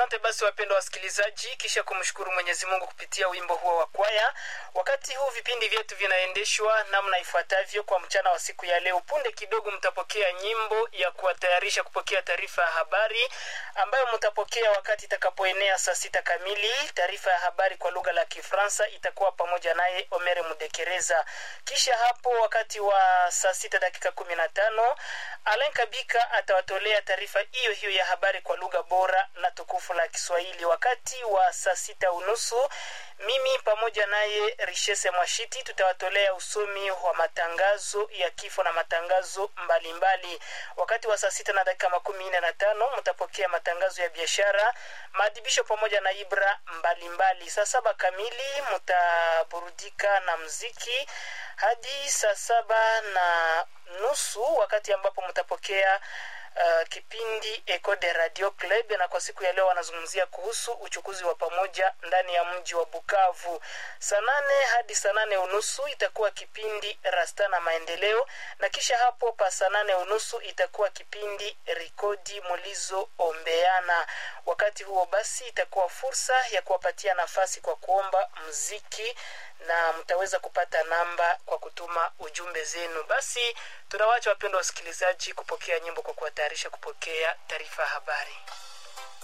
Asante basi wapendwa wasikilizaji, kisha kumshukuru Mwenyezi Mungu kupitia wimbo huo wa kwaya. Wakati huu vipindi vyetu vinaendeshwa namna ifuatavyo kwa mchana wa siku ya leo. Punde kidogo mtapokea nyimbo ya kuwatayarisha kupokea taarifa ya habari ambayo mtapokea wakati itakapoenea saa sita kamili. Taarifa ya habari kwa lugha la Kifaransa itakuwa pamoja naye Omere Mudekereza. Kisha hapo wakati wa saa sita dakika kumi na tano Alain Kabika atawatolea taarifa hiyo hiyo ya habari kwa lugha bora na tukufu la Kiswahili. Wakati wa saa sita unusu mimi pamoja naye Richese Mwashiti tutawatolea usomi wa matangazo ya kifo na matangazo mbalimbali mbali. Wakati wa saa sita na dakika makumi nne na tano mtapokea matangazo ya biashara, maadhibisho pamoja na ibra mbalimbali. Saa saba kamili mtaburudika na mziki hadi saa saba na nusu wakati ambapo mtapokea Uh, kipindi Eco de Radio Club na kwa siku ya leo wanazungumzia kuhusu uchukuzi wa pamoja ndani ya mji wa Bukavu. Saa nane hadi saa nane unusu itakuwa kipindi Rasta na Maendeleo, na kisha hapo pa saa nane unusu itakuwa kipindi Rikodi Mulizo Ombeana. Wakati huo basi itakuwa fursa ya kuwapatia nafasi kwa kuomba mziki na mtaweza kupata namba kwa kutuma ujumbe zenu. Basi tunawacha wapendwa wasikilizaji kupokea nyimbo kwa kuwatayarisha kupokea taarifa ya habari.